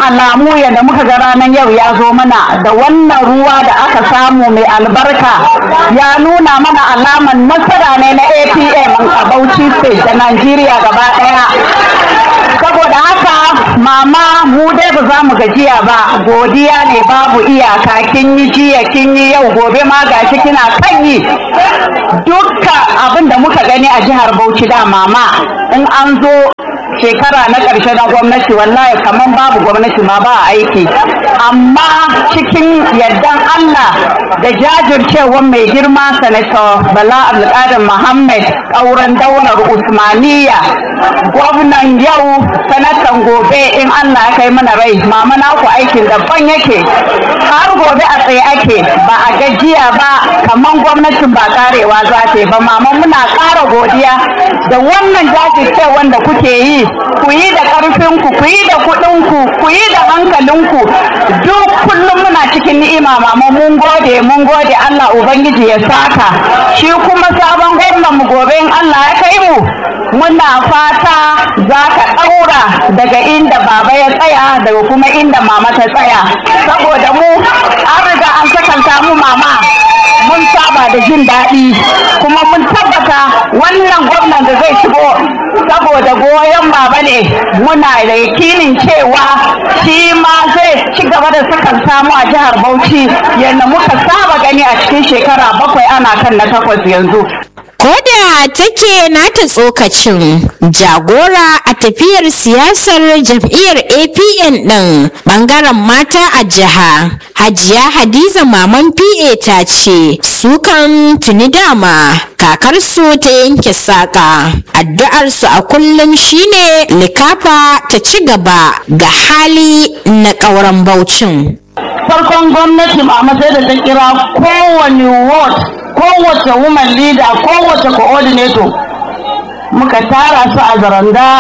alamu yadda muka ga ranar yau ya zo mana da wannan ruwa da aka samu mai albarka ya nuna mana alaman nasara ne na apm a bauchi state da najeriya gaba daya saboda haka mama mu dai ba za mu gajiya ba godiya ne babu iyaka kin yi jiya kin yi yau gobe ma gashi kina kan yi dukka abin da muka gani a jihar bauchi da mama in an zo shekara na ƙarshe na gwamnati wallahi kamar babu gwamnati ma ba aiki amma cikin yardan Allah da jajircewar mai girma sanator Bala Abdulkadir Muhammad ƙauren daular Usmaniya gwamnan yau sanatan gobe in Allah ya kai mana rai mama naku aikin daban yake har gobe a tsaye ake ba a gajiya ba kamar gwamnatin ba karewa za ta ba mama muna ƙara godiya da wannan jajircewar da kuke yi ku yi da ƙarfinku ku yi da kuɗinku ku yi da hankalinku duk kullum muna cikin ni'ima mama mun gode mun gode Allah ubangiji ya saka shi kuma sabon gwamnan mu gobe in Allah ya kai mu muna fata za ka ɗaura daga inda baba ya tsaya daga kuma inda mama ta tsaya saboda mu an riga an sakanta mu mama mun saba da jin daɗi kuma mun tabbata wannan gwamnan da zai shigo saboda goyon baba ne muna da yakinin cewa shi ma zai ci gaba da sakan samu a jihar Bauchi yadda muka saba gani a cikin shekara bakwai ana kan na takwas yanzu. Koda take nata tsokacin jagora a tafiyar siyasar jam'iyyar APN ɗin ɓangaren mata a jiha. Hajiya Hadiza Maman PA ta ce sukan tuni dama kakarsu ta yanke saƙa. Addu'arsu a kullum shine likafa ta ci gaba ga hali na ƙauren Baucin. farkon gwamnati mama sai da ta kira kowane ward kowace woman leader kowace coordinator muka tara su a zaranda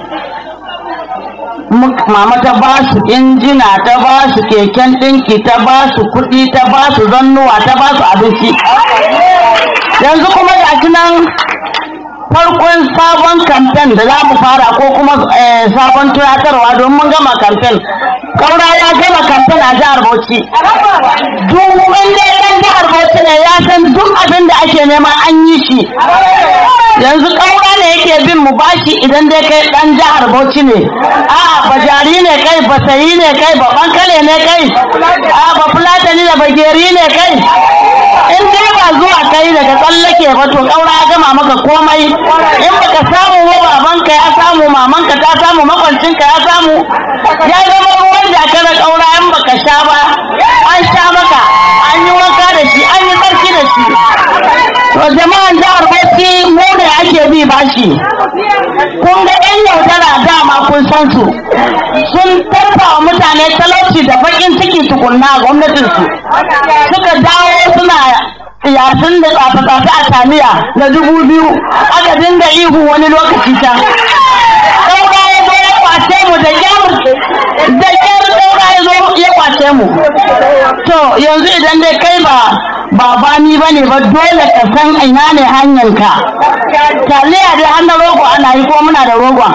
mama ta ba su injina ta ba su keken ɗinki ta ba su kuɗi ta ba su zannuwa ta ba su abinci yanzu kuma ga nan farkon sabon kamfen da za mu fara ko kuma sabon tunatarwa don mun gama kamfen kaura ya gama kamfen a jihar bauchi duk wanda ɗan jihar bauchi ne ya san duk abin da ake nema an yi shi yanzu kaura ne yake bin mu bashi idan dai kai ɗan jihar bauchi ne a'a bajari ne kai basayi ne kai ba bankale ne kai a'a ba fulatani da bageri ne kai in dai ba zuwa kai daga tsallake ba to kaura ya gama maka komai in baka samu ba babanka ya samu mamanka ta samu makwancinka ya samu ya zama ruwan jaka da kaura in baka sha ba an sha maka an yi wanka da shi an yi tsarki da shi to jama'an jihar Bauchi mu ne ake bi bashi kun ga yan yaudara dama kun san su sun tarfa wa mutane talauci da bakin ciki tukunna a gwamnatinsu suka dawo suna yasin da tsafe-tsafe a tamiya na dubu biyu aka dinga ihu wani lokaci can ɗaura ya zo ya kwace mu da kyar da kyar ɗaura ya zo ya kwace mu to yanzu idan dai kai ba ba bani ba ne ba dole ka san ina ne hanyarka taliya dai an da rogo ana yi ko muna da rogon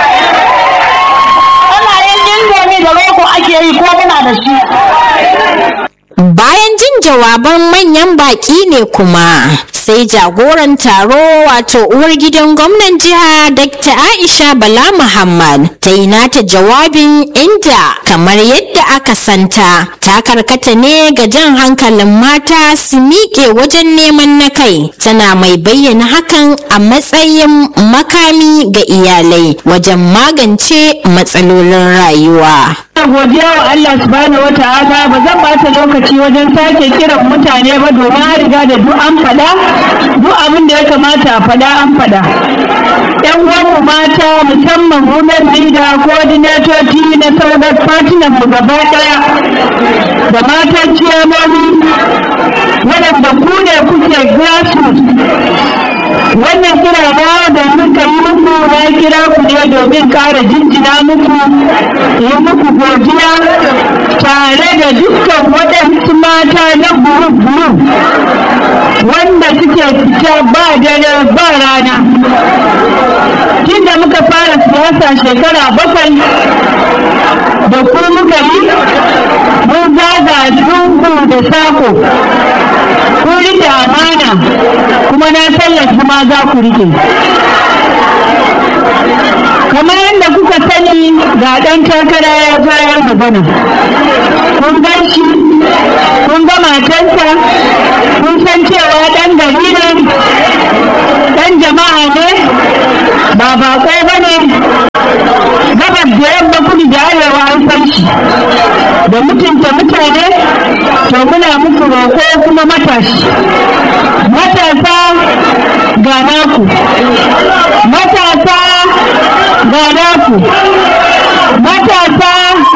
ana yin indomi da rogo ake yi ko muna da shi Bayan jin jawaban manyan baƙi ne kuma sai jagoran taro wato uwar gidan gwamnan jiha Dr. Aisha Bala Muhammad ta yi nata jawabin inda kamar yadda aka santa ta karkata ne ga jan hankalin mata su miƙe wajen neman na kai tana mai bayyana hakan a matsayin makami ga iyalai wajen magance matsalolin rayuwa. godiya wa Allah subhanahu wa ta'ala ba zan bata lokaci wajen sake kiran mutane ba domin an riga da duk an fada duk abin da ya kamata a fada an fada yan uwanmu mata musamman women leader coordinator na sauran partner mu gaba daya da matan ciyamomi waɗanda ku ne kuke grassroots wannan kira ba da muka yi muku na kira ku ne domin ƙara jinjina muku yi muku godiya tare da dukkan waɗansu mata na gurub-gurub wanda suke fita ba dare ba rana tun da muka fara siyasa shekara bakwai da ku muka yi mun zaga lungu da sako ku rike amana kuma na tallafi ma za ku rike kamar yadda kuka sani ga ɗan takara ya bayar magana kun gan shi kun ga matarsa kun san cewa ɗan gari ne ɗan jama'a ne ba baƙo ba ne gabas da yamma kudu da arewa an san shi da mutunta mutane to muna muku roƙo kuma matashi matasa ga naku matasa ga naku matasa